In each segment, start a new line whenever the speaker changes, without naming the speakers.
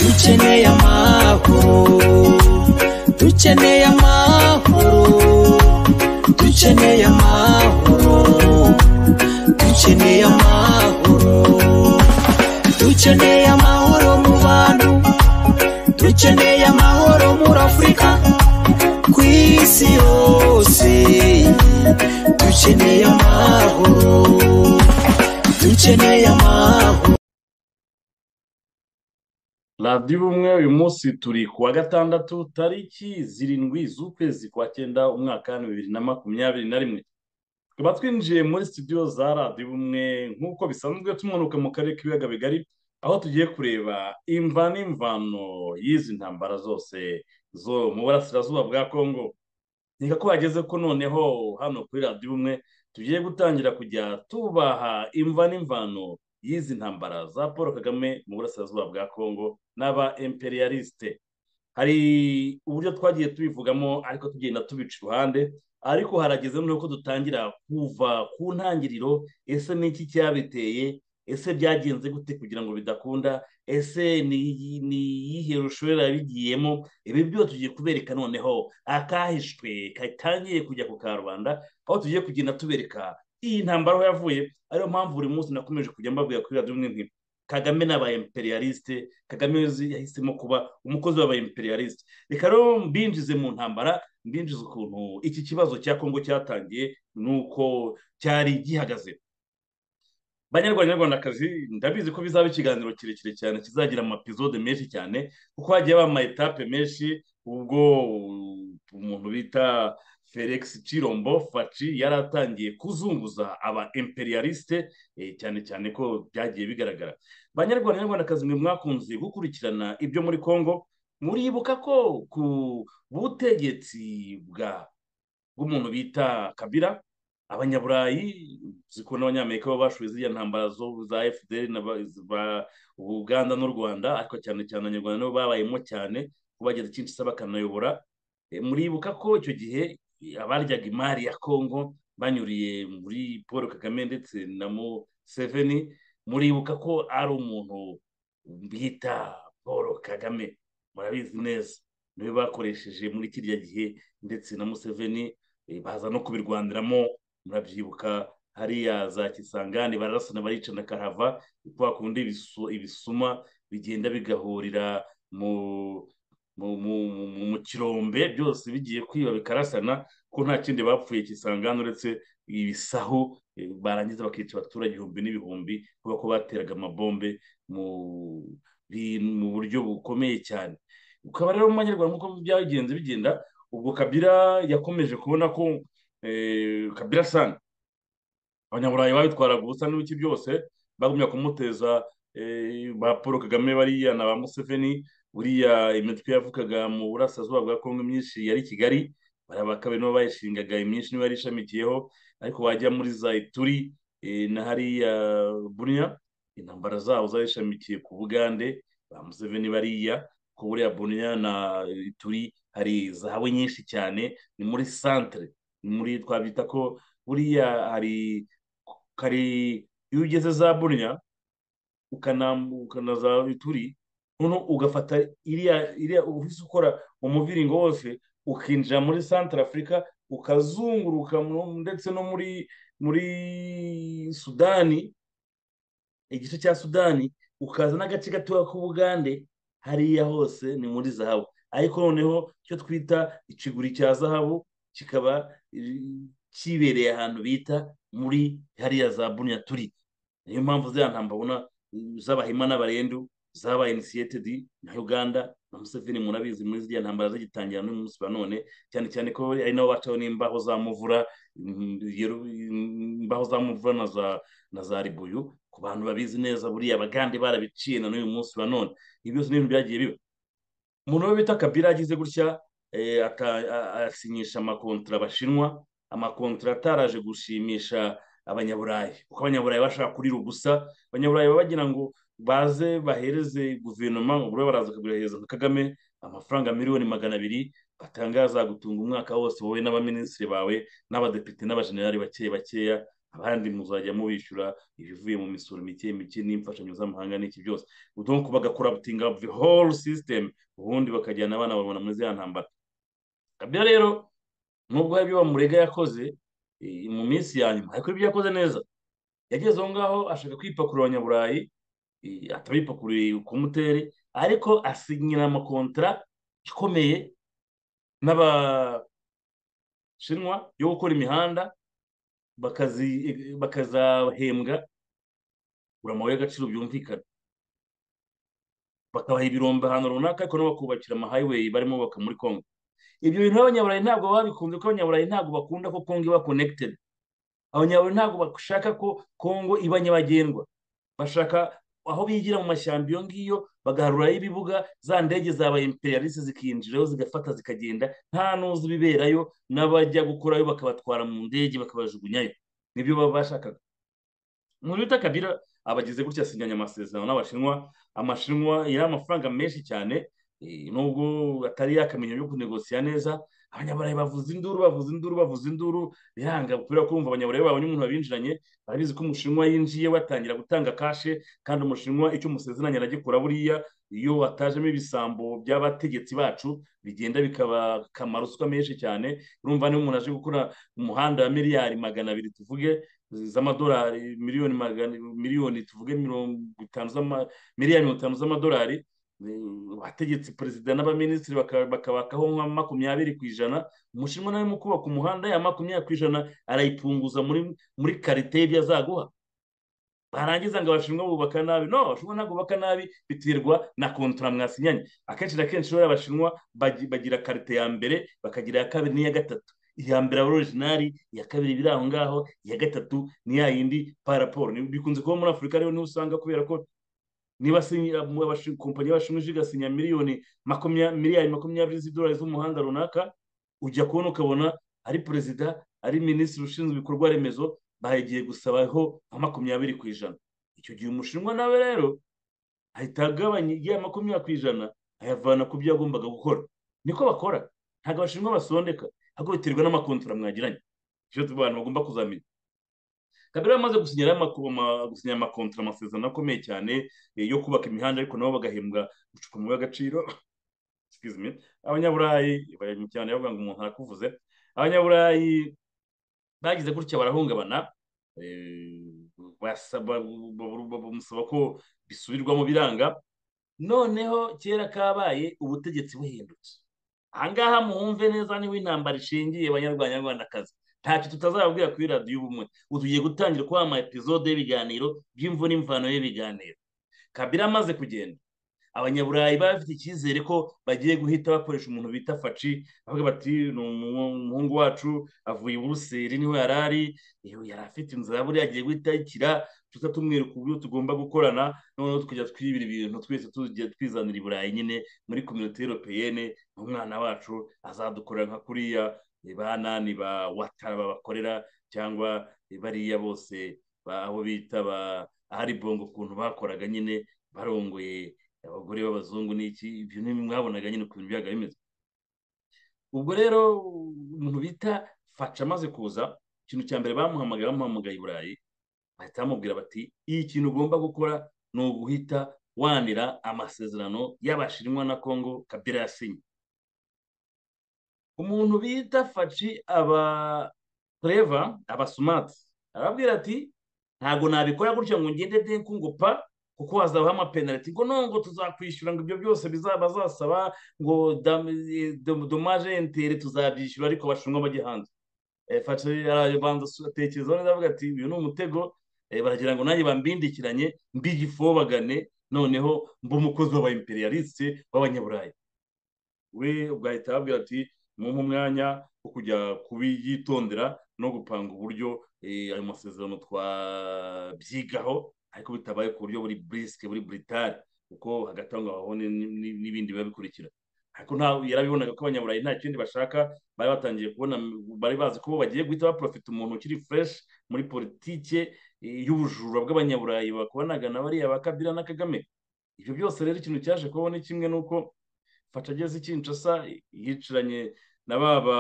dukeneye amahoro dukeneye amahoro dukeneye amahoro dukeneye amahoro dukeneye amahoro mu bantu dukeneye amahoro muri afurika ku isi yose dukeneye amahoro dukeneye amahoro
radiyo ubumwe uyu munsi turi ku wa gatandatu tariki zirindwi z'ukwezi kwa cyenda umwaka wa bibiri na makumyabiri na rimwe tukaba twinjiye muri studio za radiyo ubumwe nk'uko bisanzwe tumanuka mu karere k'ibiyaga bigari aho tugiye kureba imva n'imvano y'izi ntambara zose zo mu burasirazuba bwa kongo reka ko hageze ko noneho hano kuri radiyo ubumwe tugiye gutangira kujya tubaha imva n'imvano y'izi ntambara za paul kagame mu burasirazuba bwa kongo n'aba imperialiste hari uburyo twagiye tubivugamo ariko tugenda tubica iruhande ariko harageze noneho ko dutangira kuva ku ntangiriro ese ni iki cyabiteye ese byagenze gute kugira ngo bidakunda ese ni ni iyihe rushorera yabigiyemo ibi byose tugiye kubereka noneho akahishwe katangiye kujya ku karubanda aho tugiye kugenda tubereka iyi ntambara aho yavuye ariyo mpamvu buri munsi nakomeje kujya mbabwira kuri radiyo imwe nk'ibi kagame ni abayemperialiste kagame uzi yahisemo kuba umukozi w'abayemperialiste reka rero mbinjize mu ntambara mbinjize ukuntu iki kibazo cya kongo cyatangiye nuko cyari gihagaze banyarwanda nyarwandakazi ndabizi ko bizaba ikiganiro kirekire cyane kizagira amapizode menshi cyane kuko hagiye haba amayetape menshi ubwo umuntu bita felix cirombo faci yari atangiye kuzunguza aba imperialiste eh, cyane cyane ko byagiye bigaragara banyarwanda nyarwandakazi mwe mwakunze gukurikirana ibyo muri congo muribuka ko ku butegetsi bwa bw'umuntu bita kabira abanyaburayi zikunda abanyamerika bo bashoye ziriya ntambara zo za fdr na ba- ba- uganda n'u rwanda ariko cyane cyane abanyarwanda nibo babayemo cyane ko bageze kinshasa bakanayobora Eh, muribuka ko icyo gihe eh, abaryaga imari ya kongo banyuriye muri paul kagame ndetse na museveni muribuka ko ari umuntu bita paul kagame murabizi neza niwe bakoresheje muri kiriya gihe ndetse na museveni eh, baza no kubirwaniramo murabyibuka hariya za kisangani bararasana baricana karava kwa kundi ibisu- ibisuma bigenda bigahurira mu mu mu- mu- mu- mu kirombe byose bigiye kwiba bikarasana ko nta kindi bapfuye kisangani uretse ibisahu eh, barangiza bakica abaturage ibihumbi n'ibihumbi kubera ko bateraga amabombe mu bintu mu buryo bukomeye cyane ukaba rero mu banyarwanda nk'uko byagenze bigenda ubwo kabira yakomeje kubona ko eh, kabira sana abanyaburayi babitwaraga ubusa n'ibiki byose bagumya kumuteza eh, ba paul kagame bariya na ba museveni buriya imitwe yavukaga mu burasirazuba bwa kongo myinshi yari i kigali bariya ba kabiri nibo bayishingaga imyinshi nibo yari ishamikiyeho ariko wajya muri za ituri eh, na hariya buriya intambara zabo zari ishamikiye ku bugande ba museveni bariya ku buriya buriya na ituri hari zahabu nyinshi cyane ni muri santere ni muri twabyita ko buriya hari kari iyo ugeze za burya ukanambu- ukanaza bituri noneho ugafata iriya iriya uhise ukora umuviringo wose ukinjira muri santara afurika ukazunguruka mu- ndetse no muri muri sudani igice cya sudani ukaza n'agace gatoya k'ubugande hariya hose ni muri zahabu ariko noneho icyo twita ikiguri cya zahabu kikaba eh, kibereye ahantu bita muri hariya za buniya turi niyo mpamvu ziriya ntambara ubona eh, z'abahima n'abarendu zabaye inisiyetedi na uganda na museveni murabizi muri ziriya ntambara zigitangira n'uyu munsi wa none cyane cyane ko ari nabo bacaho n'imbaho za muvura mm, yeru- imbaho za muvura na za na za ribuyu ku bantu babizi neza buriya abagande barabiciye na n'uyu munsi wa none ibi byose n'ibintu byagiye biba umuntu we bita kabira agize gutya eh, aka- a- asinyisha amakontara abashinwa amakontara ataraje gushimisha abanyaburayi kuko abanyaburayi bashaka kurira ubusa abanyaburayi baba bagira ngo baze bahereze guverinoma ubu rero baraza bakaguhereza nka kagame amafaranga miliyoni magana abiri batangaza gutunga umwaka wose wowe n'abaminisitiri bawe n'abadepite n'abajenerali bake bakeya abandi muzajya mubishyura ibivuye mu misoro mike mike n'imfashanyo z'amahanga n'iki byose donc bagakora butinga the whole system ubundi bakajyana abana babona muri ziriya ntambara kabya rero nubwo hari ibyo bamurega yakoze eh, mu minsi ya nyuma ariko ibyo yakoze neza yageze aho ngaho ashaka kwipakurura abanyaburayi eh, atabipakuriye ku muteri ariko asinyira amakontara ikomeye n'abashinwa yo gukora imihanda bakazi- bakazahembwa amabuye y'agaciro byumvikana bakabaha ibirombe ahantu runaka ariko nabo bakubakira amahighway barimo bubaka muri congo ibyo bintu abanyaburayi ntabwo baba babikunze kuko abanyaburayi ntabwo bakunda ko congo iba connected abanyaburayi ntabwo bashaka ko congo iba nyabagendwa bashaka aho bigira mu mashyamba iyo ngiyo bagaharurayo ibibuga za ndege zabaye imperialisi zikinjirayo zigafata zikagenda nta n'uzi ibiberayo n'abajya gukorayo bakabatwara mu ndege bakabajugunyayo nibyo baba bashakaga muri bita kabira abagize gutya asinyanya amasezerano n'abashinwa amashinwa yari amafaranga menshi cyane eh, nubwo atari yakamenya yo kunegosiya neza abanyaburayi bavuza induru bavuza induru bavuza induru biranga kubera kumva abanyaburayi babonye umuntu babinjiranye barabizi ko umushinwa yinjiye batangira gutanga kashe kandi umushinwa icyo umusezeranya aragikora buriya iyo hatajemo ibisambo by'abategetsi bacu bigenda bikabakamara ruswa menshi cyane urumva niba umuntu aje gukora umuhanda wa miliyari magana abiri tuvuge z'amadolari miliyoni magana miliyoni tuvuge mirongo itanu z'ama- miliyari mirongo itanu z'amadolari eh, abategetsi perezida n'abaminisitiri baka- bakabakaho nka makumyabiri ku ijana umushinwa nawe mu kubaka umuhanda ya makumyabiri ku ijana arayipunguza muri muri karite y'ibyo azaguha barangiza ngo abashinwa bubaka nabi no abashinwa ntabwo bubaka nabi biterwa na kontara mwasinyanye akenshi na kenshi rero abashinwa bagi- bagira karite ya mbere bakagira iya kabiri n'iya gatatu iya mbere aba orijinari iya kabiri iba iri aho ngaho iya gatatu ni ya yindi paraporo Ni- bikunze kuba muri afurika rero niho usanga kubera ko niba asinya- mu- abashi- kompanyi y'abashinwa ije igasinya miliyoni makumya miliyari makumyabiri z'idolari z'umuhanda runaka ujya kubona ukabona ari perezida ari minisitiri ushinzwe ibikorwa remezo bagiye gusabaho nka makumyabiri ku ijana icyo gihe umushinwa nawe rero ahita agabanya iya makumyabiri ku ijana ayavana ku byo yagombaga gukora niko bakora ntabwo abashinwa basondeka ahubwo biterwa n'amakontora mwagiranye icyo abantu bagomba kuzamenya kabera yamaze gusinyira amako- ama- gusinya amakontara amasezerano akomeye cyane eh, yo kubaka imihanda ariko nabo bagahembwa gucupa mu y'agaciro excuse me abanyaburayi bari mu cyane bavuga ngo umuntu arakuvuze abanyaburayi bagize gutya barahungabana eh, basaba ba- ba- bamusaba ko bisubirwamo biranga noneho kera kabaye ubutegetsi buhindutse ahangaha muhumve neza niba intambara ishingiye banyarwanyarwandakazi ntacyo tutazababwira kuri radiyo ubumwe ubu tugiye gutangira kubaha ama episode y'ibiganiro by'imvu n'imvano y'ibiganiro kabira amaze kugenda abanyaburayi baba bafite icyizere ko bagiye guhita bakoresha umuntu bita faci bavuga bati ni umu- umuhungu wacu avuye i buruseli niho yari ari iyo yari afite inzira buriya agiye guhita ayikira tuza tumwereka uburyo tugomba gukorana noneho tukajya twibira ibintu twese tugiye twizanira i burayi nyine muri kominote europeyene umwana wacu azadukorera nka kuriya banani ba watara babakorera cyangwa bariya bose ba- abo bita ba ahari bongo ukuntu bakoraga nyine barongoye abagore b'abazungu n'iki ibyo ni mwabonaga nyine ukuntu byaga bimeze ubwo rero umuntu bita faca amaze kuza ikintu cya mbere bamuhamagaye bamuhamagaye i burayi bahita bamubwira bati iyi kintu ugomba gukora ni uguhita wanira amasezerano y'abashinwa na kongo kabira yasinye umuntu bita faci aba tureva aba sumati arababwira ati ntabwo nabikora gutya ngo ngende denku ngo pa kuko hazabaho amapenaliti ngo no ngo tuzakwishyura ngo ibyo byose bizaba bazasaba ngo dam- dom- domaje intere tuzabyishyura ariko abashinwa bajye hanze Eh, faci arabanza asu- atekerezaho neza avuga ati uyu ni umutego eh, baragira ngo nanjye bambindikiranye mbigifobagane noneho mba umukozi w'aba imperialiste b'abanyaburayi we ubwo ahita ababwira ati mumpe umwanya wo kujya kubiyitondera no gupanga uburyo eh, ayo masezerano twabyigaho ariko bitabaye ku buryo buri burisike buri buritari kuko hagati aho ngaho ni- ni- ni- n'ibindi biba bikurikira ariko nta yarabibonaga ko abanyaburayi nta kindi bashaka bari batangiye kubona bari bazi ko bagiye guhita baprofita umuntu ukiri fureshi muri politike eh, y'ubujura bw'abanyaburayi bakubanaga na bariya ba kabira na kagame ibyo byose rero ikintu cyaje kubaho ni kimwe n'uko fasha ageze Kinshasa yicaranye na ba ba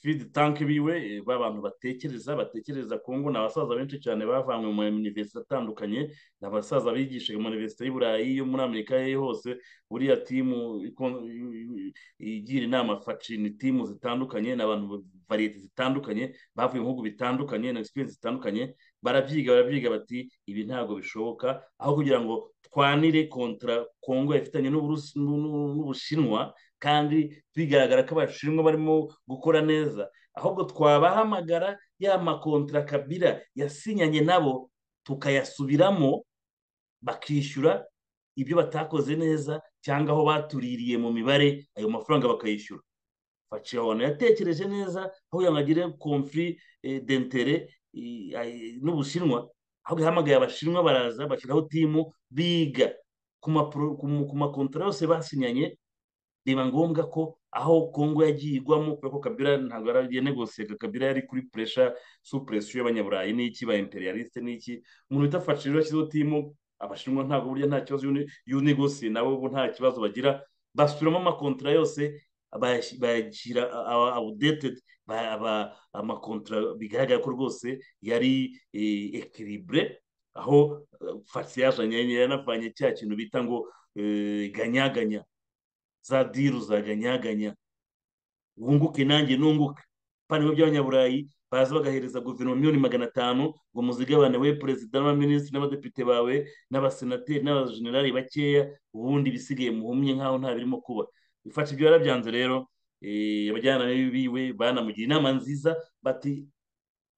fidi tanki biwe ba bantu batekereza batekereza kongo ni abasaza benshi cyane bavanywe mu minivesite atandukanye ni abasaza bigisha mu minivesite y'i burayi yo muri amerika ye hose buriya timu ikon- igira inama faci ni timu zitandukanye ni abantu variyete zitandukanye bavuye mu bihugu bitandukanye na egisipiriyensi zitandukanye barabyiga barabyiga bati ibi ntabwo bishoboka aho kugira ngo twanire kontra kongo ifitanye n'Uburusi- n'u- n'u- n'ubushinwa kandi bigaragara ko abashinwa barimo gukora neza ahubwo twabahamagara ya makontra kabira yasinyanye nabo tukayasubiramo bakishyura ibyo batakoze neza cyangwa aho batuririye mu mibare ayo mafaranga bakayishyura faci abantu yatekereje neza aho yamagire konfuri dentere n'ubushinwa aho yahamagaye abashinwa baraza bashyiraho timu biga ku mapro- ku ma- ku makontara yose basinyanye biba ngombwa ko aho kongo yagiye igwamo kubera ko kabira ntabwo yaragiye negosiyega kabira yari kuri puresha supuresho y'abanyaburayi n'iki ba imperialiste n'iki umuntu bita faci rero yashyizeho timu abashinwa ntabwo burya nta kibazo y'unigosi nabo bo nta kibazo bagira basubiramo amakontara yose bayash- bayashyira awudetedi amakontara bigaragara ko rwose yari ekiribure aho fasi yazanye yanavanye cya kintu bita ngo eh, ganyaganya za diru za ganyaganya wunguke nanjye nunguke paniro by'abanyaburayi baza bagahereza guverinoma miliyoni magana atanu ngo muzigabane we perezida n'abaminisitiri n'abadepite bawe n'abasenateri n'abajenerali bakeya ubundi ibisigaye muhumye nk'aho nta birimo kuba ifasha ibyo yarabyanze rero eh, abajyanama biwe banamugira inama nziza bati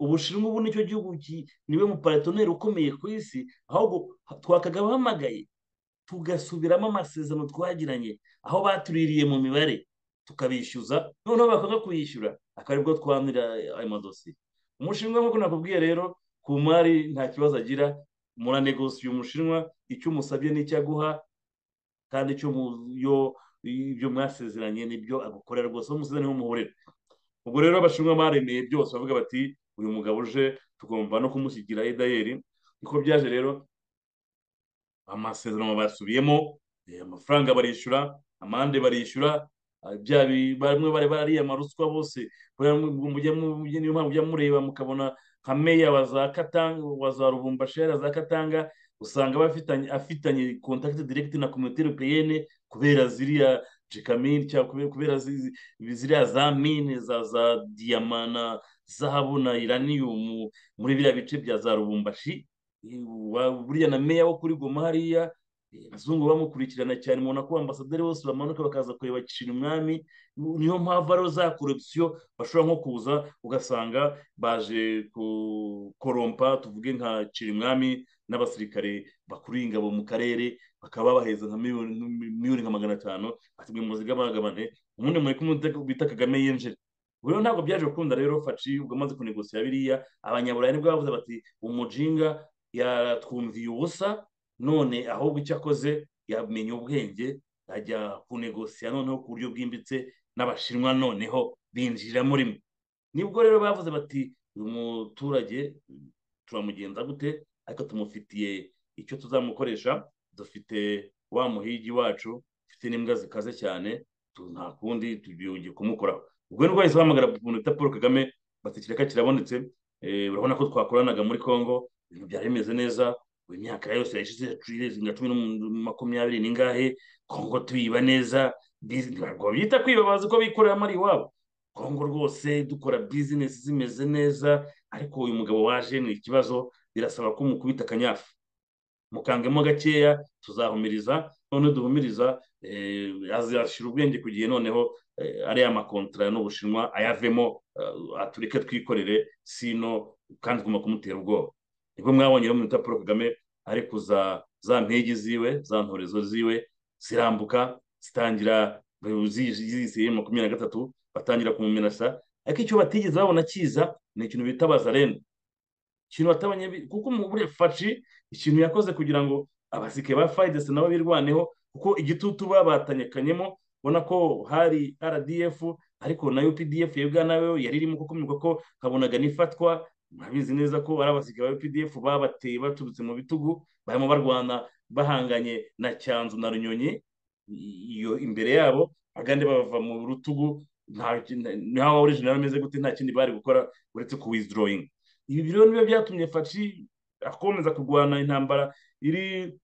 ubushinwa ubu nicyo gihugu ki- niwe muparatoneri ukomeye ku isi ahubwo twakagabahamagaye tugasubiramo amasezerano twagiranye aho batuririye mu mibare tukabishyuza noneho bakanga kuyishyura akaba aribwo twanira ayo madosiye umushinwa nk'uko nakubwiye rero ku mari nta kibazo agira muranegosiye umushinwa icyo umusabye n'icyo aguha kandi icyo mu- yo- ibyo mwasezeranye nibyo agukorera rwose aho musezeranye niho muhurira ubwo rero abashinwa baremeye byose bavuga bati uyu mugabo uje tugomba no kumushyigikira edayeri niko byaje rero amasezerano basubiyemo eh, amafaranga barishyura amande barishyura ah, bya bi- bamwe bari bariyama ruswa bose buriya mu- mujya mu- niyo mpamvu mujya mureba mukabona nka meya wa za katanga wa za rubumbashera za katanga usanga bafitanye afitanye contact direct na community européenne kubera ziriya jekamine cyangwa kubera- kubera zi- zi- ziriya za mine za za diyama na zahabu na uranium muri biriya bice bya za rubumbashi wa- buriya na meya wo kuri goma hariya eh, abazungu bamukurikirana cyane ubona ko ambasaderi bose bamanuka bakaza kureba gishira umwami niyo mpamvu ariho za korupsiyo bashobora nko kuza ugasanga baje ku- korompa tuvuge nka cirimwami n'abasirikare bakuriye ingabo mu karere bakaba babaheza nka miliyoni miliyoni nka magana atanu batimwe muzi gabagabane ubundi muri kumwe bita kagame yinjira Ubu rero ntabwo byaje gukunda rero faci ubwo amaze kunegosiya biriya abanyaburayi nibwo bavuze bati umujinga yatwumviye ubusa none ahubwo icyo akoze yamenye ubwenge ajya kunegosiya noneho ku buryo bwimbitse n'abashinwa noneho binjira murimo nibwo rero bavuze bati uyu muturage turamugenza gute ariko tumufitiye icyo tuzamukoresha dufite wa muhigi wacu dufite n'imbwa zikaze cyane tu- nta kundi tugiye kumukoraho ubwo ni bahise bahamagara umuntu bita paul kagame batekereka kirabonetse Eh, urabona ko twakoranaga muri congo ibintu byari bimeze neza ubu imyaka yose yashize yaciye nka cumi na makumyabiri n'ingahe kongo tuyiba neza bizi- ntabwo babyita kwiba bazi ko bikorera amari iwabo kongo rwose dukora bizinesi zimeze neza ariko uyu mugabo waje ni ikibazo birasaba ko umukubita akanyafu mukangemo gakeya tuzahumiriza none duhumiriza eh, azashyira ubwenge ku gihe noneho eh, ariya makontara n'ubushinwa ayavemo eh, atureke twikorere sino kandi tugomba kumutera ubwoba nibwo mwabonye rero mu minota paul kagame ari kuza za mpigi ziwe za ntorezo ziwe zirambuka zitangira ziyisiye makumyabiri na gatatu batangira kumumenasa ariko icyo batigeze babona kiza ni ikintu bita bazarene ikintu batabonye bi- kuko muri faci ikintu yakoze kugira ngo abasike ba fayidesi nabo birwaneho kuko igitutu babatanyekanyemo ubona ko hari rdf ariko na updf ya uganda yo yari irimo kukumirwa ko habonaga n'ifatwa murabizi neza ko ari abasike ba updf babateye baturutse mu bitugu barimo barwana bahanganye na cyanzu na runyonyi iyo imbere yabo agandi bava mu rutugu nta waba original ameze gute nta kindi bari gukora uretse kuwizidoroyinga ibi rero niyo byatumye faci akomeza kurwana intambara iri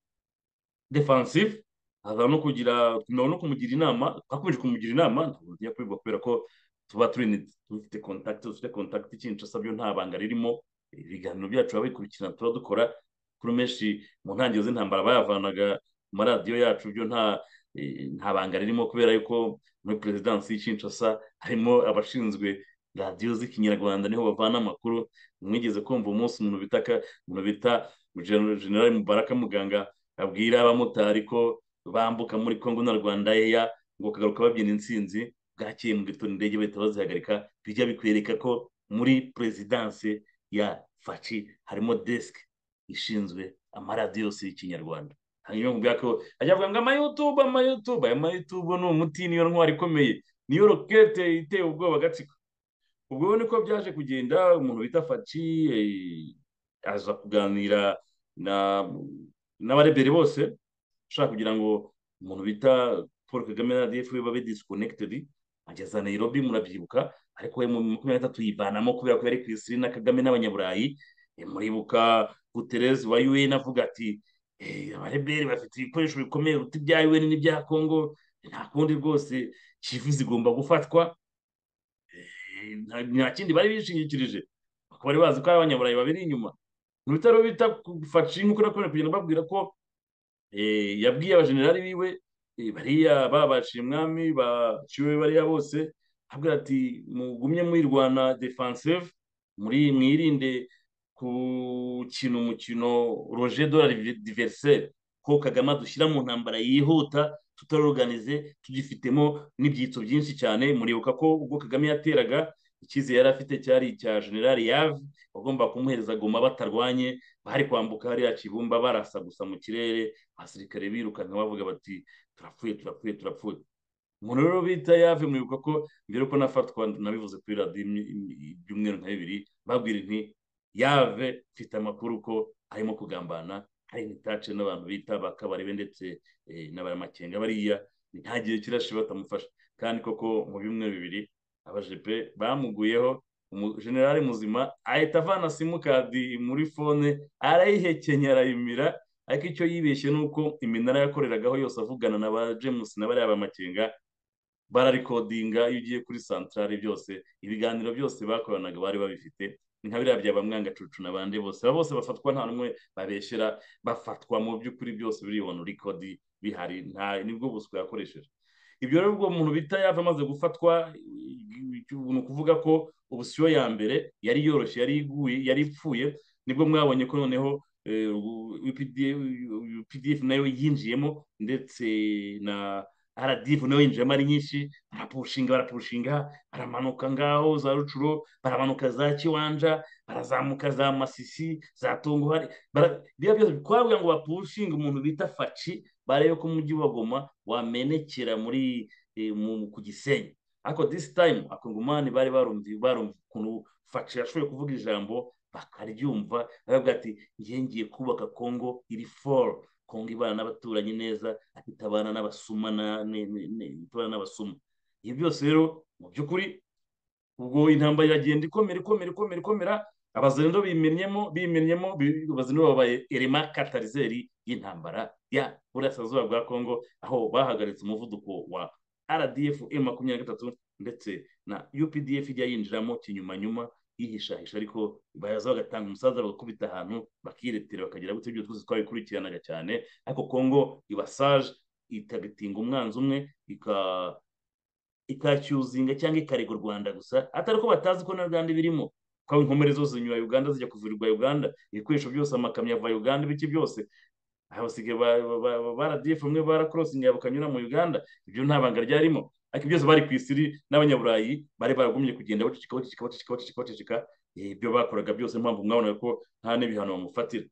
defansive aza no kugira no kumugira inama twakomeje kumugira inama ntabwo tugiye kubibwa kubera ko tuba turi dufite kontakiti dufite kontakiti kinshasa byo nta banga ririmo ibiganiro byacu biba bikurikirana tuba dukora kuri menshi mu ntangiriro z'intambara bayavanaga ku maradiyo yacu byo nta nta banga ririmo kubera yuko muri perezidansi y'Kinshasa harimo abashinzwe radiyo z'ikinyarwanda niho bavana amakuru mwigeze kumva umunsi umuntu bitaka umuntu bita generali mubaraka muganga abwira abamotari ko bambuka muri congo na rwanda yeya ngo kagaruka babyina intsinzi bwakeye mu gitondo indege bahita bazihagarika bijya bikwereka ko muri perezidansi ya faci harimo desike ishinzwe amaradiyo yose y'ikinyarwanda hanyuma mu byako ajya avuga ngo amayutube amayutube aya mayutube ni umuti niyo ntwari ikomeye niyo rokete iteye ubwoba agatsiko ubwo niko byaje kugenda umuntu bita faci aza kuganira na n'abarebere bose ushaka kugira ngo umuntu bita paul kagame na rdf babe disikonekitedi ageza nairobi murabyibuka ariko we mu makumyabiri n'atatu yivanamo kubera ko yari ku isi na kagame n'abanyaburayi muribuka guterezi wa un avuga ati abarebere bafite ibikoresho bikomeye uti ibya un n'ibya congo nta kundi rwose kivu zigomba gufatwa nta kindi bari bishingikirije bakaba bari bazi ko ari abanyaburayi babiri inyuma mu bitaro bita faci nk'uko nakomeje kugenda babwira ko yabwiye abajenerali biwe bariya babashiye umwami baciwe bariya bose ahabwa ati mugumye mwirwana defansive muri mwirinde gukina umukino roje dorari diveriseri ko kagame dushyira mu ntambara yihuta tutaroganize tugifitemo n'ibyitso byinshi cyane muribuka ko ubwo kagame yateraga ikize yari afite cyari icya generali yave bagomba kumuhereza goma batarwanye bari kwambuka hariya kibumba barasa gusa mu kirere abasirikare birukanka bavuga bati turapfuye turapfuye turapfuye umuntu rero bita yave mwibuka ko mbere ko nafatwa nabivuze kuri radiyo ibyumweru nka bibiri babwira inti yave mfite amakuru ko arimo kugambana hari n'itace n'abantu bita bakabarebe ndetse n'abanyamakenga bariya ntagiye kirashe batamufasha kandi koko mu byumweru bibiri abajepe bamuguyeho umujenerali muzima ahita avana simukadi muri fone arayihekenya arayimira ariko icyo yibeshye ni uko iminara yakoreragaho yose avugana na ba james na bariya bamakenga bararikodinga iyo ugiye kuri santarari byose ibiganiro byose bakoranaga bari babifite ni nka biriya bya bamwangacucu na bande bose aba bose bafatwa nta n'umwe babeshyera bafatwa mu by'ukuri byose biribona urikodi bihari nta nibwo buswa yakoresheje ibyo rero ubwo umuntu bita yava amaze gufatwa ni ukuvuga ko ubusiyo ya mbere yari yoroshye yari iguye yari ipfuye nibwo mwabonye ko noneho pdf nayo yinjiyemo ndetse na rdf nayo yinjiyemo ari nyinshi barapushinga barapushinga baramanuka ngaho za rucuro baramanuka za kiwanja barazamuka za masisi za tunguhari biriya byose twavuga ngo bapushinga umuntu bita faci barebe ko umujyi wa goma wamenekera muri ku gisenyi ariko disi tayimu akongomani bari barumva ukuntu faci yashoboye kuvuga ijambo bakaryumva baravuga ati ngiye ngiye kubaka kongo iri foru kongo ibana n'abaturanyi neza afite abana n'abasuma n'abana n'abasuma ibi byose rero mu by'ukuri ubwo intambara iragenda ikomera ikomera ikomera ikomera abazendo bimennyemo bimennyemo abazendo babaye erema katarizeri y'intambara ya burasirazuba bwa kongo aho bahagaritse umuvuduko wa rdf m makumyabiri na gatatu ndetse na updf ijya yinjiramo kinyumanyuma yihishahisha ariko baza bagatanga umusaza bagakubita ahantu bakiretera bakagira gutya ibyo twese twabikurikiranaga cyane ariko kongo ibasaje ikagatinga umwanzi umwe ikacyuzinga cyangwa ikarega u rwanda gusa atari ko batazi ko na rwanda ibirimo ko inkomere zose zinyura uganda zijya kuvurirwa uganda ibikoresho byose amakamyo ava uganda ibiki byose abasigaye baradiyefu bamwe barakorosingiye bakanyura mu uganda ibyo nta banga ryarimo ariko byose bari ku isiri n'abanyaburayi bari baragumye kugenda baceceka baceceka baceceka baceceka baceceka ibyo bakoraga byose mpamvu mwabonaga ko nta n'ibihano bamufatira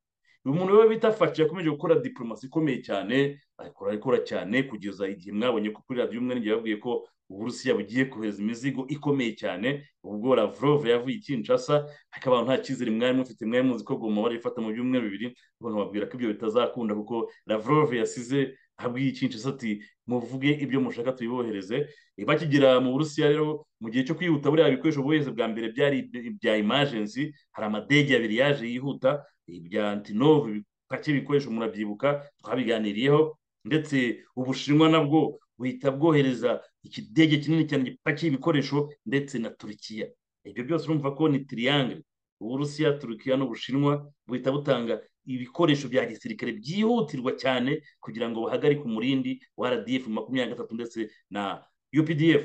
uyu muntu we bita faci yakomeje gukora diporomasi ikomeye cyane akora ikora cyane kugeza igihe mwabonye ko kuri radiyo umwe n'igihe babwiye ko uburusiya bugiye kohereza imizigo ikomeye cyane ubwo lavrov yavuye i kinshasa ariko abantu nta cyizere mwari mufite mwari muzi ko goma barifata mu byumweru bibiri abantu babwira ko ibyo bitazakunda kuko lavrov yasize abwiye icyinjizo ati muvuge ibyo mushaka tubibohereze bakigera mu burusiya rero mu gihe cyo kwihuta buriya bikoresho bohereza bwa mbere byari ibya imajensi hari amadege abiri yaje yihuta ibya antinove bake ibikoresho murabyibuka twabiganiriyeho ndetse ubushinwa nabwo buhita bwohereza ikidege kinini cyane gipakiye ibikoresho ndetse na turukiya ibyo byose urumva ko ni tiriyangere uburusiya turukiya n'ubushinwa buhita butanga ibikoresho bya gisirikare byihutirwa cyane kugira ngo bahagarike umurindi wa rdf makumyabiri na gatatu ndetse na updf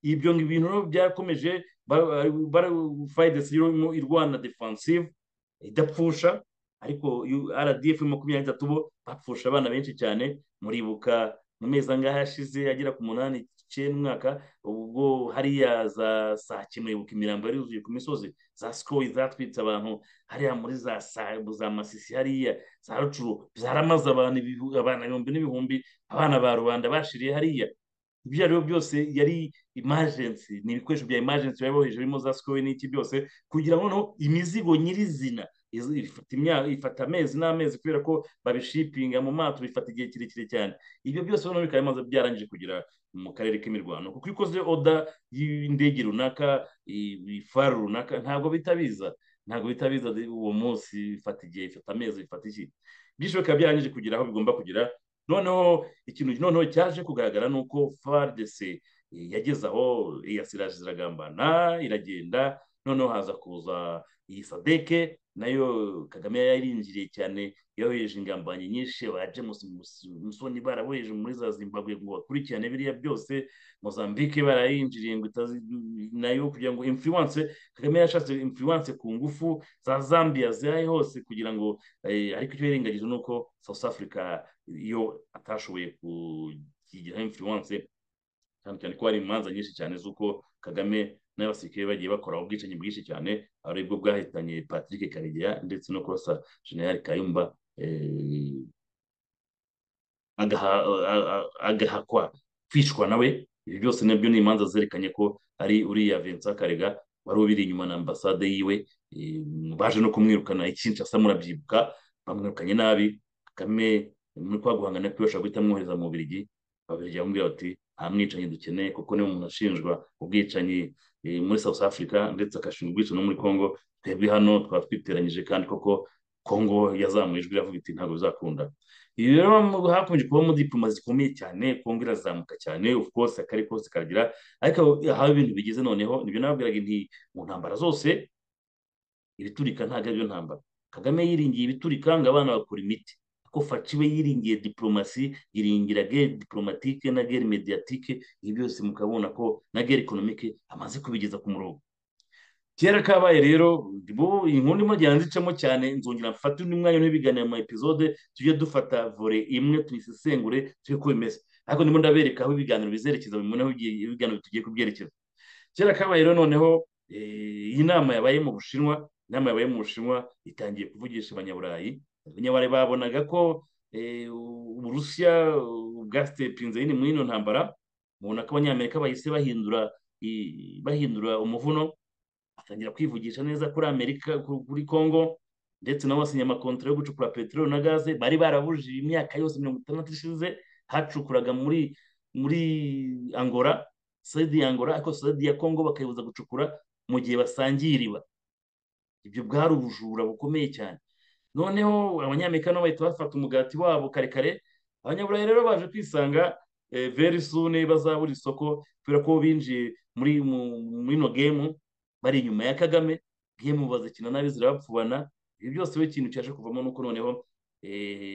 ibyo bintu byakomeje fayidesi irwana defansive idapfusha ariko rdf makumyabiri na gatatu bo bapfusha abana benshi cyane muribuka mu mezi angahe yashize agera ku munani icyenda umwaka ubwo hariya za saa kimwe ibuka imirambo yari yuzuye ku misozi za sikoyi zatwitse abantu hariya muri za za masisi hariya za rucuru byaramaze abantu ibihumbi n'ibihumbi abana ba rubanda bashiriye hariya ibyo ari byo byose yari imajensi ni ibikoresho bya imajensi biba hejuru birimo za sikoyi n'iki byose kugira ngo noneho imizigo nyirizina ifata amezi n'amezi kubera ko babishipinga mu mato bifata igihe kirekire cyane ibyo byose noneho bikaba bimaze byarangije kugera mu karere k'imirwano kuko iyo ukoze oda y'indege runaka ifaru runaka ntabwo bitabiza ntabwo bitabiza uwo munsi bifata igihe bifata amezi bifata iki byinshi bikaba byarangije kugera aho bigomba kugera noneho ikintu noneho cyaje kugaragara ni uko faridese yageze aho irasiraje iragambana iragenda noneho haza kuza iyi sadeke nayo kagame yarinjiriye cyane yohereje ingambanyi nyinshi ba james musoni baraboheje muri za zimbabwe ngo bakurikirane biriya byose mozambique barayinjiriye ngo nayo kugira ngo influence kagame yashatse influence ku ngufu za zambia zihari hose kugira ngo ariko icyo yirengagije ni uko south africa yo atashoboye kugiraho influence cyane cyane ko hari imanza nyinshi cyane z'uko kagame n'abasirikare bagiye bakora ubwicanyi bwinshi cyane aribwo bwahitanye patrick karegeya ndetse no kurasa general kayumba agahakwa kwicwa nawe ibi byose nabyo ni imanza zerekanye ko ari uriya vincent karega wari ubiri inyuma na ambasade yiwe baje no kumwirukana ikinshasa murabyibuka bamwirukanye nabi kagame muri kwa guhangana kwe bashobora guhita amwohereza mu bubirigi babirigi bamubwira bati nta mwicanyi dukeneye kuko niwe umuntu ashinjwa ubwicanyi muri South Africa ndetse agashinga ubwicanyi no muri Congo twebwe hano twaba twiteranyije kandi koko Congo yazamuye ijwi iravuga iti ntabwo bizakunda ibi rero hakomeje kubamo diploma zikomeye cyane Congo irazamuka cyane of course akari kose karagira ariko aho ibintu bigeze noneho nibyo nababwiraga nti mu ntambara zose ibiturika ntabwo ari byo ntambara Kagame yiringiye ibiturika ngo abana bakora imiti ko faciwe yiringiye diplomasi yiringira gere diplomatike na gere mediatike ibi byose mukabona ko na gere ekonomike amaze kubigeza ku murongo kera kabaye rero inkuru ndimo icamo cyane nzongera mfata undi mwanya ntibiganire mu epizode tujye dufata vore imwe tuyisesengure tujye ko bimeze ariko ndimo ndabereka aho ibiganiro bizerekeza bimwe aho ibiganiro tugiye kubyerekeza kera kabaye rero noneho iyi nama yabaye mu bushinwa inama yabaye mu bushinwa itangiye kuvugisha abanyaburayi abanyabare babonaga ko uburusiya bwasitepinze nyine muri ino ntambara mubona ko abanyamerika bahise bahindura bahindura umuvuno atangira kwivugisha neza kuri amerika kuri congo ndetse nabo basinya amakontara yo gucukura peteroli na gaze bari barabujije imyaka yose mirongo itandatu ishize hacukuraga muri muri angora sede ya angora ariko sede ya congo bakayibuza gucukura mu gihe basangiye iriba ibyo bwari ubujura bukomeye cyane noneho abanyamerika nabo bahita bafata umugati wabo karekare abanyaburayi rero baje kwisanga veri sune bazabura isoko kubera ko binjiye muri ino gemu bari inyuma ya kagame gemu bazikina nabi zirabapfubana ibi byose we ikintu cyaje kuvamo nuko noneho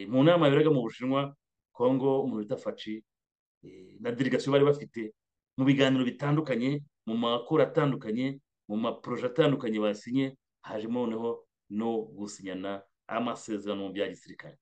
mu nama yaberaga mu bushinwa kongo umuntu bita faci na delegasiyo bari bafite mu biganiro bitandukanye mu makuru atandukanye mu maporoje atandukanye basinye hajemo noneho no gusinyana amasezerano mu bya gisirikare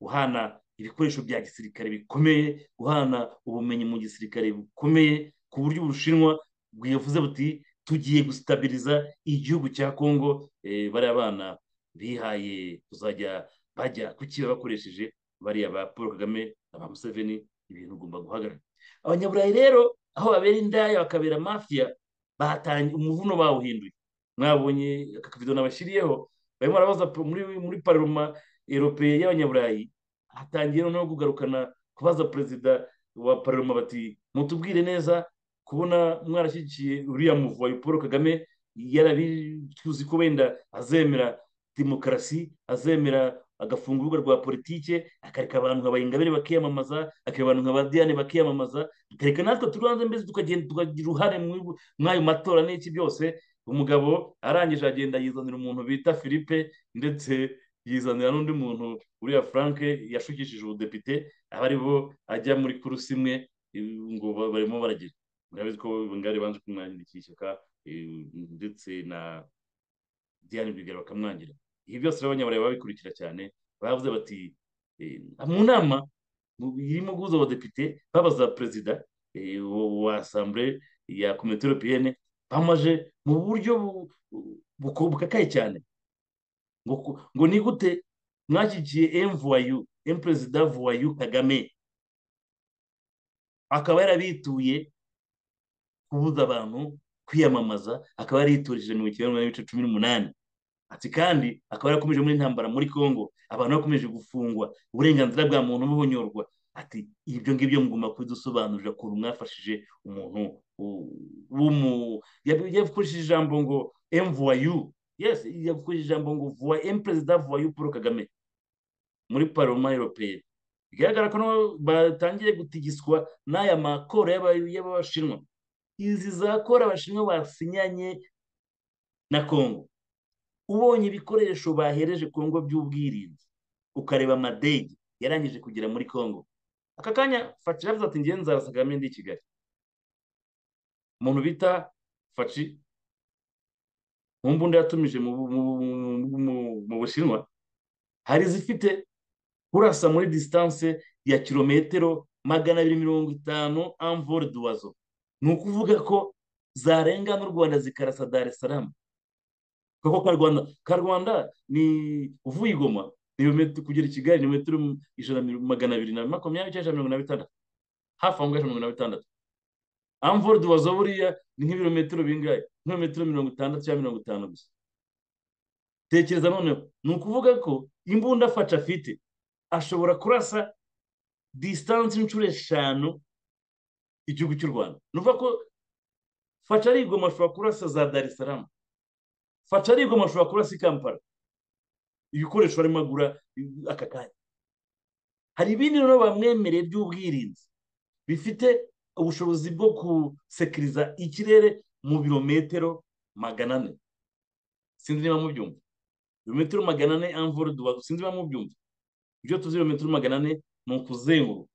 guhana ibikoresho bya gisirikare bikomeye guhana ubumenyi mu gisirikare bukomeye ku buryo ubushinwa bwivuze buti tugiye gusitabiriza igihugu cya kongo bariya bana bihaye kuzajya bajya kukiba bakoresheje bariya ba paul kagame na ba museveni ibintu ugomba guhagarara abanyaburayi rero aho babera indaya bakabera mafiya batangiye umuvuno bawuhinduye mwabonye aka kavido nabashyiriyeho barimo barabaza muri muri paroma erope y'abanyaburayi hatangiye noneho kugarukana kubaza perezida wa paroma bati mutubwire neza kubona mwarashyigikiye uriya muvuwayi paul kagame yarabicuzi ko wenda azemera demokarasi azemera agafunga urubuga rwa politike akareka abantu nka bayingabire bakiyamamaza akareka abantu nka badiyane bakiyamamaza akareka natwe turi hanze mbese tukagenda tukagira uruhare muri ayo matora n'iki byose umugabo arangije agenda yizanira umuntu bita philippe ndetse yizanira n'undi muntu uriya frank yashukishije ubudepite aba ari bo ajya muri kurusi imwe ngo barimo baragira murabizi ko ngari banze kumwangirikira ishyaka ndetse na diane rwigara bakamwangira ibi byose rero abanyaburaya babikurikira cyane bavuze bati mu nama irimo guhuza abadepite babaza perezida wa asambure ya komite europeyene bamaje mu buryo bukakaye cyane ngo ni gute mwashyigikiye emvuwayu emperezida vuwayu kagame akaba yarabituye kubuza abantu kwiyamamaza akaba yariturije mirongo icyenda n'ibice cumi n'umunani ati kandi akaba yarakomeje muri intambara muri congo abantu bakomeje gufungwa uburenganzira bwa muntu buhonyorwa ati ibyo ngibyo mugomba kubidusobanurira ukuntu mwafashije umuntu yakoresheje ijambo ngo emvuwayu yes yakoresheje ijambo ngo vuwa emperezida vuwayu paul kagame muri paroma europeyeni bigaragara ko batangiye gutigiswa n'aya makoro y'abashinwa izi za kora abashinwa basinyanye na congo ubonye ibikoresho bahereje kongo by'ubwirinzi ukareba amadege yarangije kugera muri congo aka kanya faci yavuze ati ngewe nzarasa kagame ndi i kigali umuntu bita faci mu mbunda yatumije mu bushinwa hari izifite urasa muri disitanse ya kilometero magana abiri mirongo itanu amvore duwazo ni ukuvuga ko zarenga n'u rwanda zikarasa dar es salaam kuko ka rwanda ka rwanda ni uvuye igoma kugera i kigali ni metero ijana magana abiri na makumyabiri cyangwa mirongo na bitandatu hafi aho ngaho mirongo na bitandatu amvore duwazo buriya ni nk'ibirometero bingahe nk'ibirometero mirongo itandatu cyangwa mirongo itanu gusa tekereza noneho ni ukuvuga ko imbunda afashe afite ashobora kurasa disitanse inshuro eshanu igihugu cy'u rwanda ni ukuvuga ko faca ari igoma ashobora kurasa za dar es salaam faca ari igoma ashobora kurasa i kampala ibikoresho barimo agura aka kanya hari ibindi rero bamwemereye by'ubwirinzi bifite ubushobozi bwo gusekiriza ikirere mu birometero magana ane sinzi niba mubyumva ibirometero magana ane amvura dubazo sinzi niba mubyumva ibyo tuzi ibirometero magana ane ni ukuzenguruka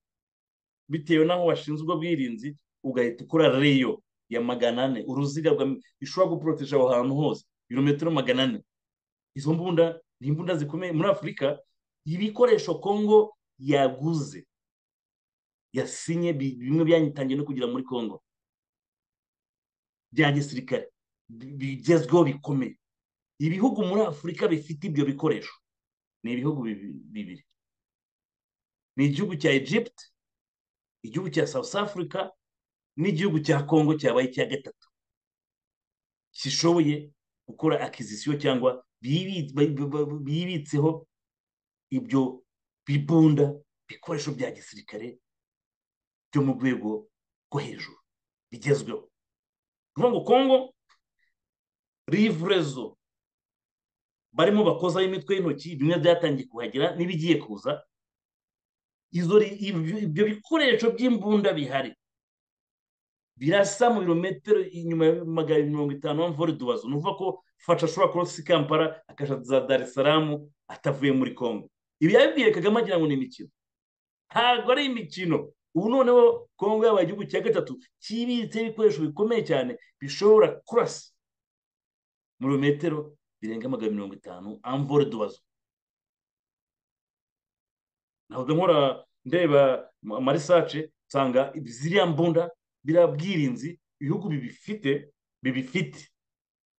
bitewe n'aho washinzwe ubwirinzi ugahita ukora reyo ya magana ane uruziga ishobora guporoteje aho hantu hose ibirometero magana ane izo mbunda ni imbunda zikomeye muri afurika ibikoresho kongo yaguze yasinye bimwe byanyitangiye no kugera muri kongo bya gisirikare bigezweho bikomeye ibihugu muri afurika bifite ibyo bikoresho ni ibihugu bibiri ni igihugu cya egypt igihugu cya south africa n'igihugu cya congo cyabaye icya gatatu kishoboye gukora akizisiyo cyangwa bibitseho ibyo bibunda bikoresho bya gisirikare byo mu rwego rwo hejuru bigezweho ni ngo kongo rivurezo barimo bakozaho imitwe y'intoki bimwe byatangiye kuhagera n'ibigiye kuza ibyo bikoresho by'imbunda bihari birasa mu birometero inyuma ya magana abiri mirongo itanu mvore duwazo ni ukuvuga ko fasha ashobora kurasa i kampala akaja za dar es salaam atavuye muri congo ibi yabibwiye kagame agira ngo ni imikino ntabwo ari imikino ubu noneho congo yabaye igihugu cya gatatu kibitseho ibikoresho bikomeye cyane bishobora kurasa mu birometero birenga magana mirongo itanu amvore duwazo ntabwo nkora ndeba amarisace nsanga ziriya mbunda biriya bwirinzi ibihugu bibifite bibifite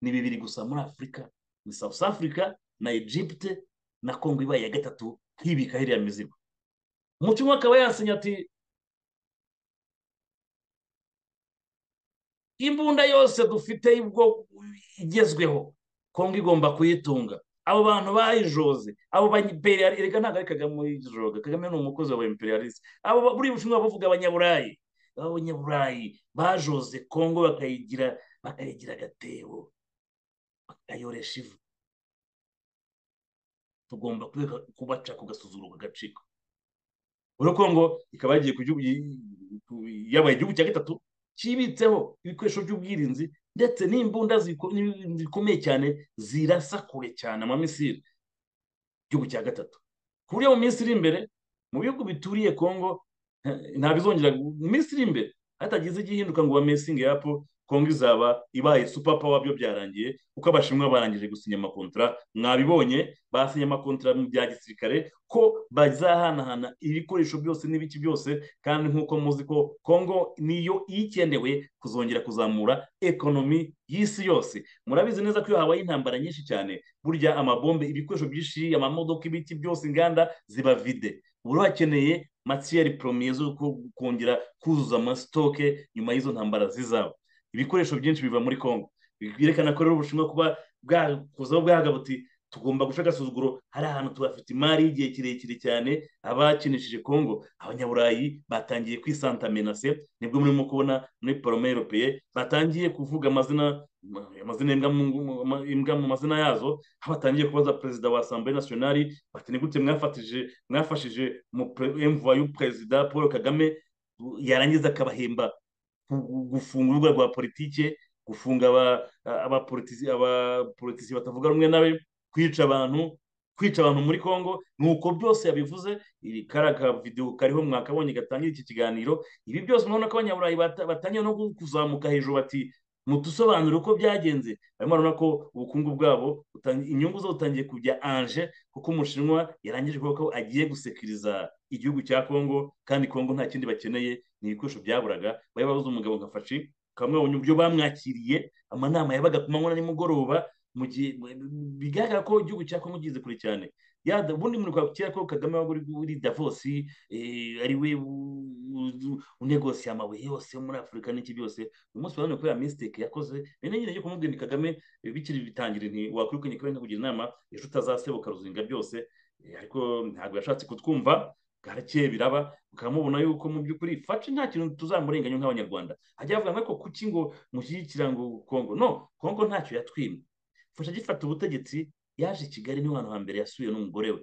ni bibiri gusa muri afurika ni south africa na egypte na congo ibaye iya gatatu nkibika hiriya mizigo umutima akaba yasinya ati imbunda yose dufite igezweho kongo igomba kuyitunga abo bantu bayijoze abo ba imperialiste reka ntabwo ari kagame uyijoga kagame ni umukozi wa imperialiste abo ba- buriya bushinwa bavuga abanyaburayi abanyaburayi bajoze kongo bakayigira bakayigira agatebo bakayoresha ivu tugomba kureka kubaca ku gasuzuguro ku gaciko urabona ko ngo ikaba yagiye ku gihugu yabaye igihugu cya gatatu kibitseho ibikoresho by'ubwirinzi ndetse n'imbunda ziko- ni- zikomeye cyane zirasa kure cyane amamisiri igihugu cya gatatu ku buryo mu minsi iri imbere mu bihugu bituriye kongo eh, ntabizongera gu- mu minsi iri imbere hatagize igihinduka ngo bamesinge yapo kongo izaba ibaye super power byo byarangiye kuko abashinwa barangije gusinya amakontara mwabibonye basinye amakontara mu bya gisirikare ko bazahanahana ibikoresho byose n'ibiki byose kandi nk'uko muzi ko kongo niyo ikenewe kuzongera kuzamura ekonomi y'isi yose murabizi neza ko iyo habaye intambara nyinshi cyane burya amabombe ibikoresho byinshi amamodoka ibiti byose inganda ziba vide ubu hakeneye matiyeri poromiye zo ku- kongera kuzuza amasitoke nyuma y'izo ntambara zizaba ibikoresho byinshi biva muri kongo byerekana ko rero ubushinwa kuba bwakuzaho bwagaga buti tugomba guca agasuzuguro hari ahantu tuhafite imari y'igihe kirekire cyane abakinishije kongo abanyaburayi batangiye kwisantamenase nibwo murimo kubona muri porome europeye batangiye kuvuga amazina amazina y'imbwa mu mu- mu- imbwa mu mazina yazo aho batangiye kubaza perezida wa asambure nasiyonari bati ni gute mwafatije mwafashije emvuwa y'uperezida paul kagame yarangiza akabahemba gu- gufunga urubuga rwa politike gufunga aba- abapolitisi abapolitisi batavuga rumwe nawe kwica abantu kwica abantu muri congo nuko byose yabivuze iri kariya ka videwo kariho mwakabonye gatangira iki kiganiro ibi byose murabona ko abanyaburayi bata- batangiye no kuzamuka hejuru bati mutusobanurire uko byagenze barimo barabona ko ubukungu bwabo butangi- inyungu zo butangiye kujya anje kuko umushinwa yarangije kuvuga ko agiye gusekiriza igihugu cya congo kandi congo nta kindi bakeneye ni ibikoresho byaburaga bari babuze umugabo nka faci kamwe mu byo bamwakiriye amanama yabaga ku manywa na nimugoroba mu gihe bigaragara ko igihugu cya Kongo kigize kure cyane Ya, da- ubundi muri kwa kera ko Kagame waba uri uri Davos eh, ari we u- u- unegosiye amabuye yose yo muri Afurika n'iki byose uyu munsi urabona ko ya mistake yakoze rero nyine yo kumubwira nti Kagame eh, bikiri bitangira nti wakwirukanye kubera kugira inama ejo utazasebuka ruzinga byose Eh, ariko ntabwo yashatse kutwumva garakeye biraba ukamubona yuko mu by'ukuri faci nta kintu tuzamurenganya nk'abanyarwanda hajya havuga ngo kuki ngo mushyigikira ngo kongo no kongo ntacyo yatwimye fasha agifata ubutegetsi yaje i kigali niho hantu hambere yasuye n'umugore we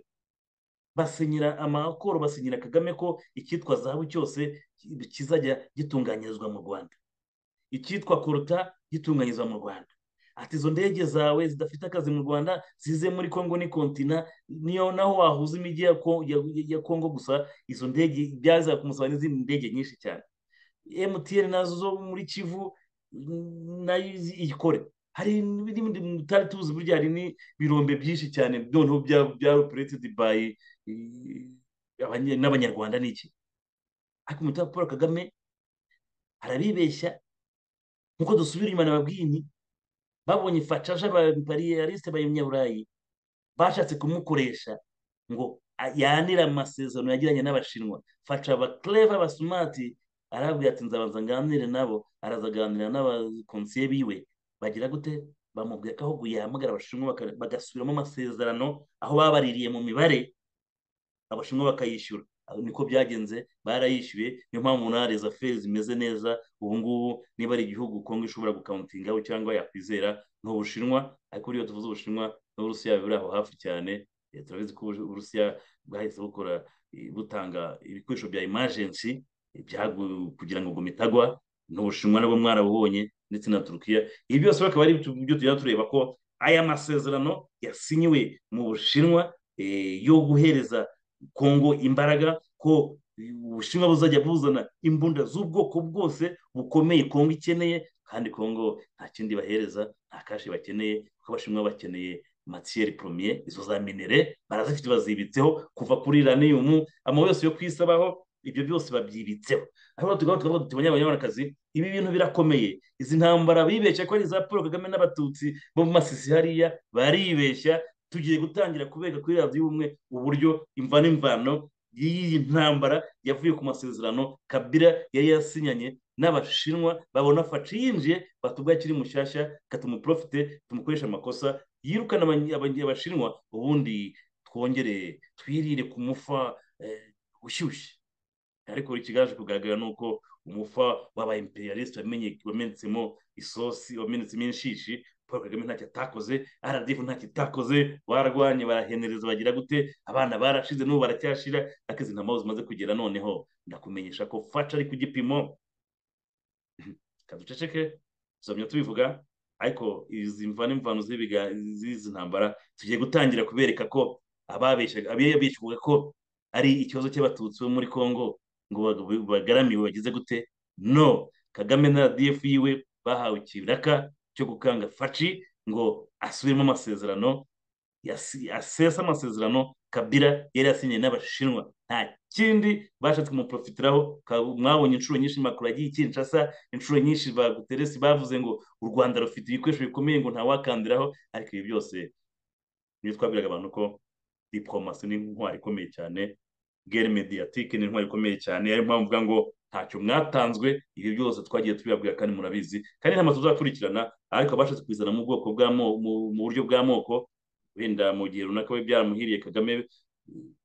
basinyira amakoro basinyira kagame ko icyitwa zahabu cyose ki- kizajya gitunganyirizwa mu rwanda icyitwa koruta gitunganyirizwa mu rwanda ati izo ndege zawe zidafite akazi mu rwanda zize muri kongo ni kontina niyo naho wahuza imijyi ya Ko- ya- ya kongo gusa izo ndege byaza kumusaba n'izindi ndege nyinshi cyane emutiyeni nazo zo muri kivu mm, nayo izi- iyikore hari n'ibindi mutari tuzi burya hari n'ibirombe byinshi cyane noneho byaroperetedi bayi n'abanyarwanda n'iki ariko umutaka paul kagame arabibeshya nkuko dusubira inyuma nababwiye nti babonye facaje abapariyalisite b'abanyaburayi bashatse kumukoresha ngo a- yanire amasezerano yagiranye n'abashinwa faca abakleva abasumati arabwira ati nzabanza nganire nabo araza aganira n'abakonsiye biwe bagira gute bamubwira ko ahubwo yahamagara abashinwa baka- bagasubiramo amasezerano aho babaririye mu mibare abashinwa bakayishyura Aho niko byagenze barayishyuye niyo mpamvu na rezaferi zimeze neza ubu ngubu niba ari igihugu kongo ishobora gukawuntingaho cyangwa yakwizera ni ubushinwa ariko iyo tuvuze ubushinwa n'uburusiya biri aho hafi cyane Eh, turabizi ko Ubu- uburusiya bwahise bukora eh, butanga ibikoresho bya imajensi eh, byagu- kugira ngo ubwo itagwa n'ubushinwa nabwo mwarabubonye ndetse na turukiya ibi byose bakaba ari ibyo tujya tureba ko aya masezerano yasinyiwe mu bushinwa eh, yo guhereza kongo imbaraga ko ubushinwa buzajya buzana imbunda z'ubwoko bwose bukomeye kongo ikeneye kandi kongo nta kindi bahereza nta kashi bakeneye kuko abashinwa bakeneye matiyeri poromiye izo za minere barazifite bazibitseho kuva kuri raniyumu amabuye yose yo kwisabaho ibyo byose babyibitseho aho tugaho tugaho tuti abanyarwandakazi ibi bintu birakomeye izi ntambara bibeshya ko ari iza paul kagame n'abatutsi bo mu masisi hariya baribeshya tugiye gutangira kubega kuri radiyo ubumwe uburyo imva n'imvano y'iyi ntambara yavuye ku masezerano kabira yari yasinyanye n'abashinwa babona faci yinjiye batubwa akiri mushyashya katumuprofite tumukoresha amakosa yirukana abanye- abanye- abashinwa ubundi twongere twirire ku mufa eh, ushyushye ariko ikigaje kugaragara ni uko umufa waba imperialist wamenye- wamenetsemo isosi wamenetsemo inshishi paul kagame ntacyo atakoze aradifu ntacyo itakoze barwanye barahenereza bagira gute abana barashize n'ubu baracyashira ariko izi ntambara zimaze kugera noneho ndakumenyesha ko faca ari ku gipimo kaduceceke tuzamya tubivuga ariko izi mvano imvano z'ibiga- z'izi ntambara tugiye gutangira kubereka ko ababeshyaga ababeshyaga ko ari ikibazo cy'abatutsi bo muri congo ngo bag- bagaramiwe bagize gute no kagame na rdf yiwe bahawe ikiraka cyo gukanga faci ngo asubiremo amasezerano yasi- asesa amasezerano kabila yari yasinye n'abashinwa nta kindi bashatse kumuprofitiraho ka- mwabonye inshuro nyinshi makuru yagiye i kinshasa inshuro nyinshi ba guteresi bavuze ngo u rwanda rufite ibikoresho bikomeye ngo ntawakandiraho ariko ibi byose niyo twabwiraga abantu ko diplomasi ni intwari ikomeye cyane gere mediatike ni intwari ikomeye cyane ariyo mpamvu mvuga ngo ntacyo mwatanzwe ibi byose twagiye tubibabwira kandi murabizi kandi nta tuzakurikirana ariko abashatse kubizana mu bwoko bwa mo- mu- mu buryo bwa moko wenda mu gihe runaka biba byaramuhiriye kagame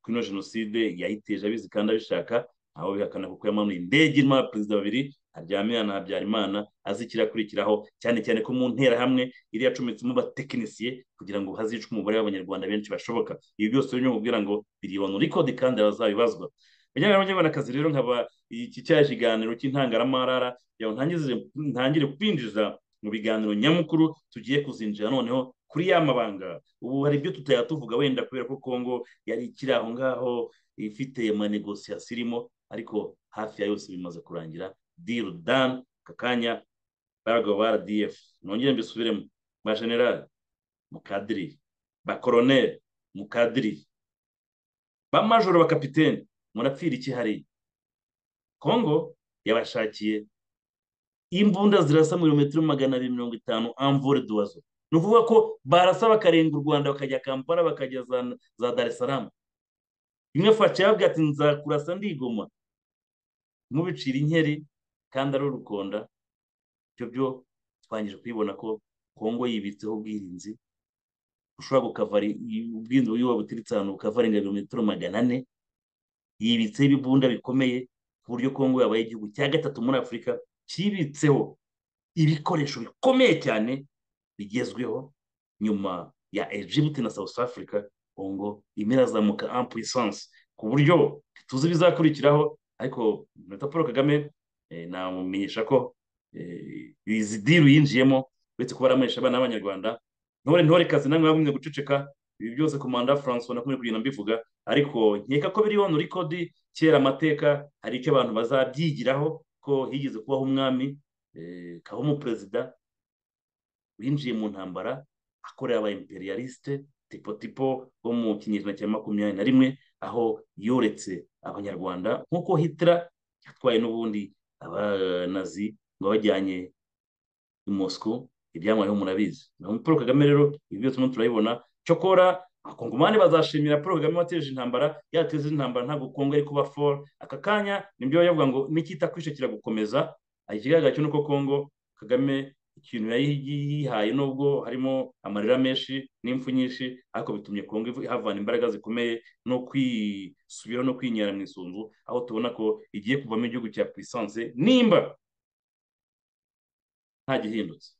kino jenoside yayiteje abizi kandi abishaka ntawe bihakana kuko yamanuye indege irimo abaperezida babiri haryamira na habyarimana azi ikirakurikiraho cyane cyane ko mu nterahamwe iri yacometsemo abatekinisiye kugira ngo hazicwe umubare w'abanyarwanda benshi bashoboka ibi byose rero nkubwira ngo biri onuri kode kandi bazabibazwa bajyana n'abanyarwandakazi rero nkaba iki cyaje ikiganiro cy'intangaramarara yawe ntangire ntangire kwinjiza mu biganiro nyamukuru tugiye kuzinjira noneho kuri ya mabanga ubu hari ibyo tutaya tuvuga wenda kubera ko congo yari ikiri aho ngaho ifite amanegosiyasiyo irimo ariko hafi ya yose bimaze kurangira diru dan kakanya bago ba rdf nongere mbisubiremo ba general mukadiri ba koroneri mukadiri ba majoro ba kapitene murapfira iki hariya congo yabashakiye imbunda zirasa mu birometero magana abiri mirongo itanu amvore duwazo ni ukuvuga ko barasa bakarenga u rwanda bakajya kampala bakajya za, za dar es salaam imwe faca yavuga ati nzakurasa ndigoma mubicira inkeri kandi ari urukonda ibyo byo twangije kubibona ko kongo yibitseho ubwirinzi ushobora gukavara i- ubwirinzi bw'iwa buturutse ahantu bukavarenga ibirometero magana ane yibitseho ibibunda bikomeye ku buryo kongo yabaye igihugu cya gatatu muri afurika kibitseho ibikoresho bikomeye cyane bigezweho nyuma ya Egypt na South Africa Congo irimo irazamuka en puissance ku buryo tuzi ibizakurikiraho ariko Perezida Paul Kagame eh, namumenyesha ko eh, izi diru yinjiyemo uretse kuba aramuhesha abana b'abanyarwanda ntore ntore kazi namwe mwagumye guceceka ibi byose komanda Francois nakumye kugenda mbivuga ariko nkeka ko biri hano rikodi kera amateka hari icyo abantu bazabyigiraho ko higeze kubaho umwami eh, kabaho umuperezida winjiye mu ntambara akorera aba imperialiste tipo tipo bo mu kinyejana cya makumyabiri na rimwe aho yoretse abanyarwanda nk'uko hitler yatwaye n'ubundi abanazi ngo bajyanye i moscow ibyamwayeho murabizi naho paul kagame rero ibi byose turimo turabibona cyokora abakongomani bazashimira paul kagame wateje intambara yateze intambara ntabwo kongo ari kuba for aka kanya nibyo yavuga ngo nikita kwishe kiragukomeza Aha ikigaragara cyo ni uko kongo kagame ikintu yari yihaye nubwo harimo amarira menshi n'impfu nyinshi ariko bitumye kongo ivu- ihavana imbaraga zikomeye no kwisubiraho no kwinyara mu isunzu aho tubona ko igiye kuvamo igihugu cya puissance nimba nta gihindutse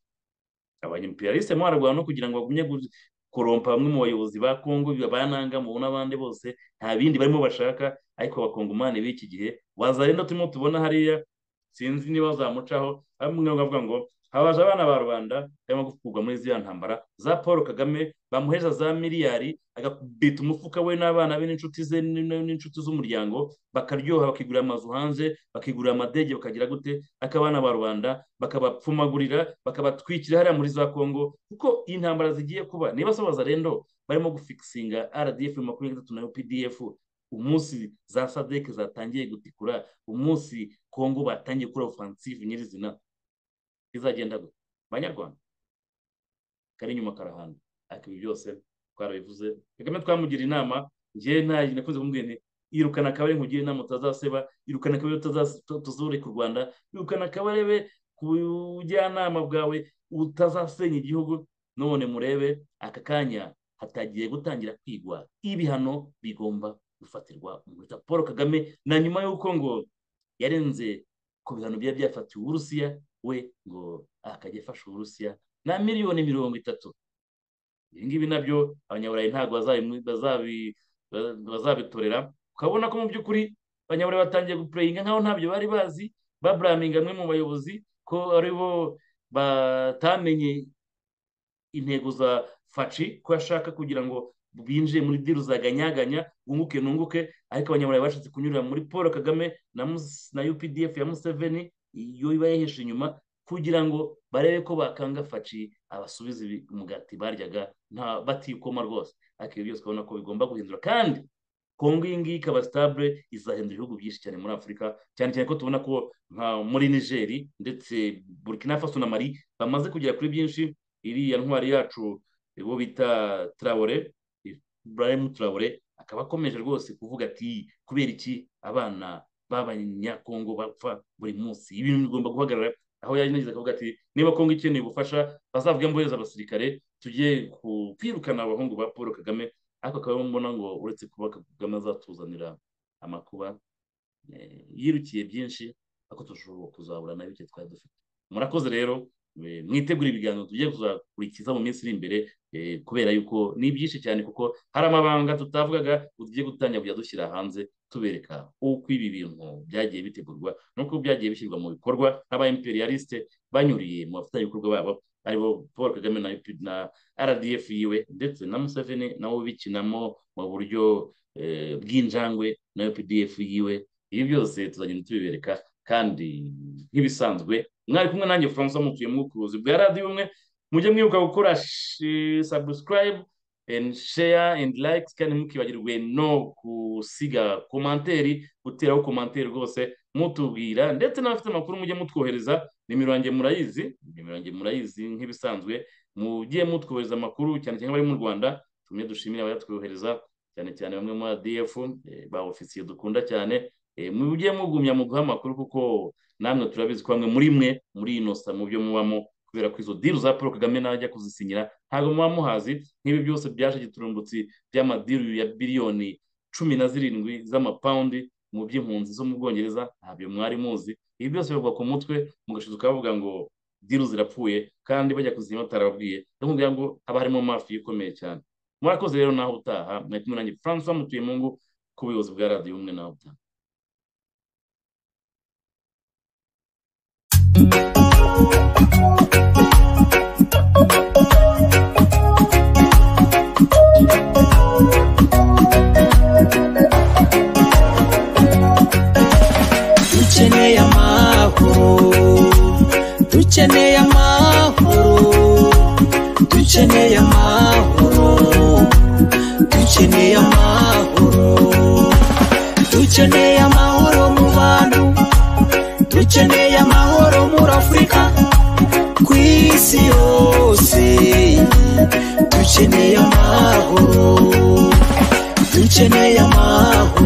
abanyemperialiste mo bararwana no kugira ngo bagumye gu- korompa bamwe mu bayobozi ba kongo bananga mu n'abandi bose nta bindi barimo bashaka ariko abakongomani b'iki gihe wazarenda turimo tubona hariya sinzi niba bazamucaho bamwe bavuga ngo habaje abana ba rubanda barimo gukurwa muri ziriya ntambara za paul kagame bamuhesha za miliyari agabita umufuka we n'abana be n'inshuti ze n- n'inshuti z'umuryango bakaryoha bakigurira amazu hanze bakigurira amadege bakagira gute ariko abana ba rubanda bakabapfumagurira bakabatwikira hariya muri za kongo kuko intambara zigiye kuba niba se bazarendo barimo gufikisinga rdf makumyabiri na gatatu na pdf umunsi za sadek zatangiye gutikura umunsi kongo batangiye gukora offensive nyirizina izagenda gute banyarwanda kari inyuma karahanda ariko ibi byose twarabivuze kagame twamugira inama njyewe ntayi nakunze kumubwira nti irukana akabare nkugira inama utazaseba irukana akabare utazas- uta- utazureka u rwanda irukana akabarebe ku bujyanama bwawe utazasenya igihugu none murebe aka kanya hatagiye gutangira kwigwa ibihano bigomba gufatirwa umuhuta paul kagame na nyuma y'uko ngo yarenze ku bihano byari byafatiwe uburusiya we ngo akajya afasha uburusiya na miliyoni mirongo itatu ibi ngibi nabyo abanyaburayi ntabwo bazabitorera ukabona ko mu by'ukuri abanyaburayi batangiye gupureyinga nkaho ntabyo bari bazi baburaminga amwe mu bayobozi ko ari bo batamenye intego za faci ko ashaka kugira ngo binjire muri diru zaganyaganya wunguke nunguke ariko abanyaburayi bashatse kunyurira muri paul kagame na updf ya museveni iyo iba yaheshe inyuma kugira ngo barebe ko bakanga faci abasubiza umugati baryaga nta batikoma rwose ariko ibi byose urabona ko bigomba guhindura kandi kongo iyi ngiyi ikaba sitabure izahindura ibihugu byinshi cyane muri afurika cyane cyane ko tubona ko nka muri nigeri ndetse burkina faso na mari bamaze kugera kuri byinshi iriya ntwari yacu bo bita tarawore burayemu tarawore akaba akomeje rwose kuvuga ati kubera iki abana b'abanyakongo bapfa buri munsi ibintu bigomba guhagarara aho yagize akavuga ati niba kongo ikeneye ubufasha bazavuge mbohereza abasirikare tujye kwirukana abahungu ba paul kagame ariko akaba mbona ngo uretse kuba kagame azatuzanira amakuba yirukiye byinshi ariko turashobora kuzabura na bike twari dufite murakoze rero mwitegura ibiganiro tugiye kuzakurikiza mu minsi iri imbere kubera yuko ni byinshi cyane kuko hari amabanga tutavugaga tugiye gutangira kujya dushyira hanze tubereka uko ibi bintu byagiye bitegurwa n'uko byagiye bishyirwa mu bikorwa n'aba imperialiste banyuriye mu bafatanyabikorwa babo aribo paul kagame na rdf yiwe ndetse na museveni nabo bikinamo mu buryo bw'injangwe na updf yiwe ibi byose tuzagenda tubibereka kandi nk'ibisanzwe mwari kumwe nanjye francois mutuye mu bucuruzi bwa radiyo umwe mujye mwibuka gukora subscribe and share and like kandi mukibagirwe no gusiga komanteri guteraho komanteri rwose mutubwira ndetse n'abafite amakuru mujye mutwohereza nimero yanjye murayizi nimero yanjye murayizi nk'ibisanzwe mujye mutwohereza amakuru cyane cyane abari mu rwanda tumwe dushimire abayatwohereza cyane cyane bamwe muri adf ba ofisiye dukunda cyane mujye mugumya muguha amakuru kuko namwe turabizi ko bamwe muri mwe muri inosa mu byo mubamo kubera ko izo diru za paul kagame najya kuzisinyira ntabwo muba muhazi nk'ibi byose byaje giturumbutsi by'amadiru ya biliyoni cumi na zirindwi z'amapawundi mu by'impunzi zo mu bwongereza ntabyo mwari muzi ibi byose bivugwa ku mutwe mugashiduka bavuga ngo diru zirapfuye kandi bajya kuzinywa batarababwiye ndamubwira ngo haba harimo mafi ikomeye cyane murakoze rero naho utaha mwari kumwe nanjye francois mutuye mu ngo ku buyobozi bwa radiyo umwe naho utaha
dukeneye amahoro dukeneye amahoro dukeneye amahoro dukeneye amahoro dukeneye amahoro mu bantu dukeneye amahoro muri afurika ku isi yose dukeneye amahoro dukeneye amahoro